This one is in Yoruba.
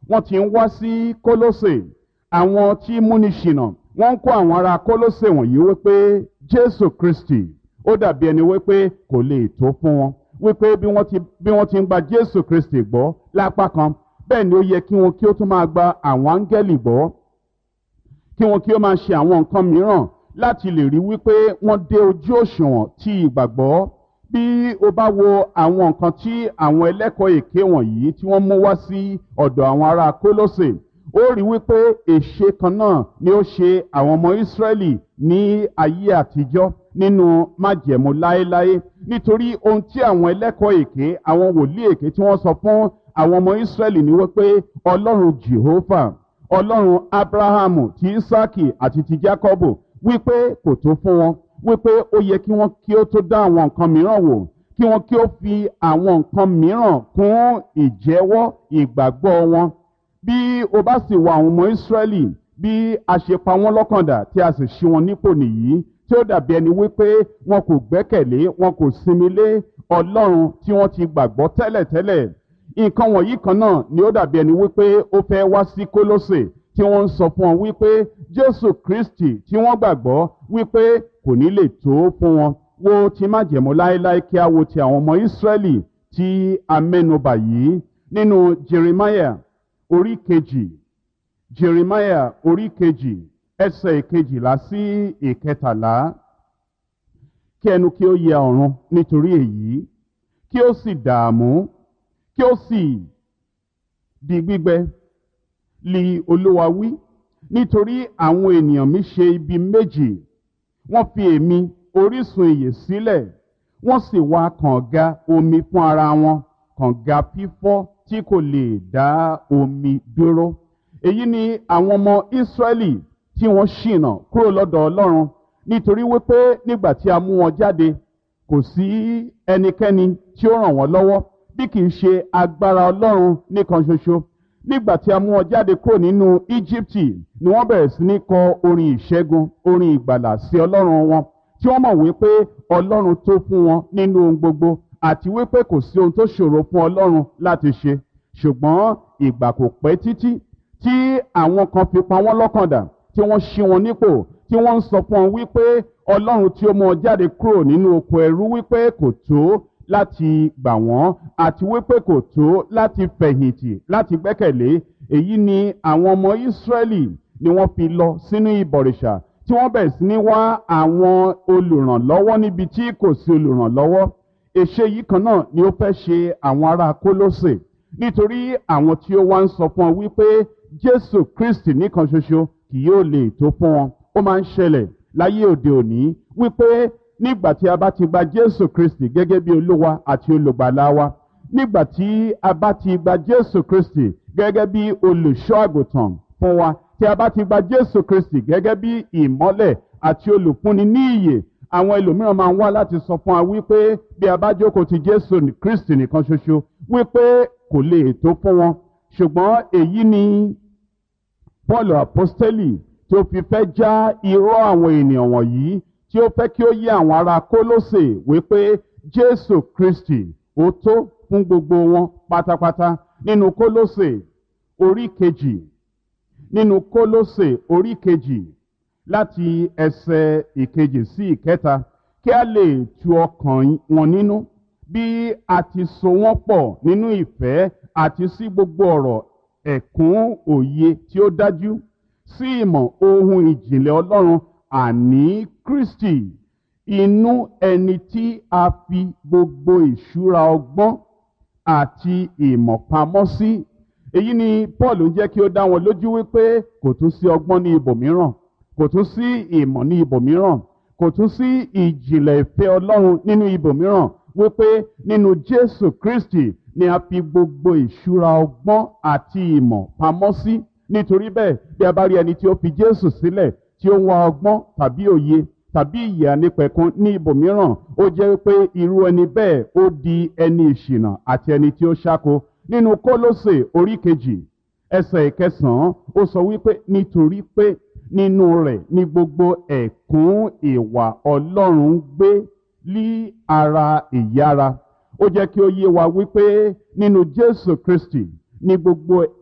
wọ́n ti ń wá sí kólósè àwọn tí múni ṣìnà wọ́n ń kó àwọn ará kólósè wọ̀nyí wípé jésù kristi ó dàbí ẹni wípé kò lè tó fún wọn wípé bí wọ́n ti bí wọ́n ti ń gba jésù kristi gbọ́ lápá kan bẹ́ẹ̀ ni ó yẹ kí wọn kí ó tún máa gba àwọn áńgẹ́lì gbọ́ kí wọn kí ó máa ṣe àwọn nǹkan mìíràn láti lè rí wípé wọ́n dé ojú òṣùwọ̀n tí ìgbàgbọ́ bí o bá wo àwọn nǹkan tí àwọn ẹlẹ́kọ̀ọ́ èké wọ̀nyí tí wọ́n mú wá sí ọ̀dọ̀ àwọn ará kólósè ó rí wípé èṣe kan náà ni ó ṣe àwọn ọmọ ìsírẹ́lì ní ayé àtijọ́ nínú májẹ̀mú láéláé nítorí ohun tí àwọn ẹlẹ́kọ̀ọ́ èké àwọn wòlíì èké tí wọ́n sọ fún àwọn ọmọ ìsírẹ́lì ni wípé ọlọ́run jehovah ọlọ́run abrahamu ti isaki àti ti jacobo wípé kò tó fún wọn wípé ó yẹ kí wọ́n kí ó tó dá àwọn nǹkan mìíràn wò kí wọ́n kí ó fi àwọn nǹkan mìíràn kún ìjẹ́wọ́ ìgbàgbọ́ wọn bí o bá sì wọ àwọn ọmọ ìsírẹ́lì bí a ṣe pa wọ́n lọ́kàndà tí a sì ṣí wọn nípò nìyí tí ó dàbí ẹni wípé wọn kò gbẹ́kẹ̀lé wọn kò sinmi lé ọlọ́run tí wọ́n ti gbàgbọ́ tẹ́lẹ̀tẹ́lẹ̀ nǹkan wọ̀nyí kan náà ni ó dàbí ẹni wípé ó fẹ́ wá sí kólósè tí wọ́n ń sọ fún wọn wípé jésù kristi tí wọ́n gbàgbọ́ wípé kò ní lè tó fún wọn wo ti májẹ̀mú láéláé kí a wo ti àwọn ọmọ ìsírẹ́lì tí a mẹ́nubà yìí nínú jeremiah orí kejì jeremiah orí kejì ẹsẹ̀ ìkejìlá sí ìkẹtàlá kí ẹnu kí ó yẹ ọ̀run nítorí èyí kí ó sì dààmú kí ó sì di gbígbẹ li olúwa wí nítorí àwọn ènìyàn mi ṣe ibi méjì wọ́n fi èmi orísun ìyè sílẹ̀ wọ́n sì wá kànga omi fún ara wọn kànga fífọ́ tí kò lè dá omi dúró èyí ni àwọn ọmọ ìsírẹ́lì tí wọ́n ṣìnà kúrò lọ́dọ̀ ọlọ́run nítorí wípé nígbà tí a mú wọn jáde kò sí ẹnikẹ́ni tí ó ràn wọ́n lọ́wọ́ bí kì í ṣe agbára ọlọ́run nìkan ṣoṣo nígbà tí a mú wọn jáde kúrò nínú íjíbítì ni wọ́n bẹ̀rẹ̀ sí ní kọ orin ìṣẹ́gun orin ìgbàlà sí ọlọ́run wọn tí wọ́n mọ̀ wípé ọlọ́run tó fún wọn nínú ohun gbogbo àti wípé kò sí ohun tó ṣòro fún ọlọ́run láti ṣe ṣùgbọ́n ìgbà kò pẹ́ títí tí àwọn kan fi pa wọ́n lọ́kàndà tí wọ́n ṣí wọn nípò tí wọ́n ń sọ fún wọn wípé ọlọ́run tí ó mú wọn jáde kúrò nínú oko ẹrú wípé kò tó láti gbà wọ́n àti wípé kò tó láti fẹ̀yìntì láti gbẹ́kẹ̀lé èyí ni àwọn ọmọ ìsírẹ́lì ni wọ́n fi lọ sínú ìbọ̀rìṣà tí wọ́n bẹ̀rẹ̀ sí ní wá àwọn olùrànlọ́wọ́ níbi tí kò sí olùrànlọ́wọ́ èṣe yìí kan náà ni ó fẹ́ ṣe àwọn ará kólósè nítorí àwọn tí ó wá ń sọ fún ọ wípé jésù kristi nìkan ṣoṣo kì yóò lè tó fún wọn ó máa ń ṣẹlẹ̀ láyé òde òní wípé nígbà tí a bá ti gba jésù kristi gẹ́gẹ́ bí olúwa àti olùgbàlà wa nígbà tí a bá ti gba jésù kristi gẹ́gẹ́ bí olùṣọ́ àgùntàn fún wa tí a bá ti gba jésù kristi gẹ́gẹ́ bí ìmọ́lẹ̀ àti olùfúnni ní ìyè àwọn ẹlòmíràn máa ń wá láti sọ fún wa wípé bí a bá jókòó ti jésù kristi nìkan ṣoṣo wípé kò lè tó fún wọn ṣùgbọ́n èyí ni paul apostoli tí ó fi fẹ́ já irọ́ àwọn ènìyàn wọ̀nyí tí ó fẹ́ kí ó yé àwọn ará kólósè wípé jésù kristi ó tó fún gbogbo wọn pátápátá nínú kólósè orí kejì nínú kólósè orí kejì láti ẹsẹ̀ ìkejì sí ìkẹta kí a lè tu ọkàn wọn nínú bí a ti so wọ́n pọ̀ nínú ìfẹ́ àti sí gbogbo ọ̀rọ̀ ẹ̀kún òye tí ó dájú sí ìmọ̀ ohun ìjìnlẹ̀ ọlọ́run àní kristi inú ẹni tí a fi gbogbo ìṣúra ọgbọ́n àti ìmọ̀ pamọ́ sí èyí ni paul ń jẹ́ kí ó dá wọn lójú wípé kò tún sí ọgbọ́n ní ibòmíràn kò tún sí ìmọ̀ ní ibòmíràn kò tún sí ìjìnlẹ̀ ìfẹ́ ọlọ́run nínú ibòmíràn wípé nínú jésù kristi ni a fi gbogbo ìṣúra ọgbọ́n àti ìmọ̀ pamọ́ sí nítorí bẹ́ẹ̀ bí a bá rí ẹni tí ó fi jésù sílẹ̀ tí ó ń wá ọgbọ́n tàbí òye tàbí ìyè ànípẹ̀kun ní ibòmíràn ó jẹ́ pé irú ẹni bẹ́ẹ̀ ó di ẹni ìṣìnà àti ẹni tí ó ṣáko nínú kólósè orí kejì ẹsẹ̀ ìkẹsàn-án ó sọ wípé nítorí pé nínú rẹ̀ ni gbogbo ẹ̀kún ìwà ọlọ́run gbé lí ara ìyára ó jẹ́ kí ó yé wa wípé nínú jésù kristi ni gbogbo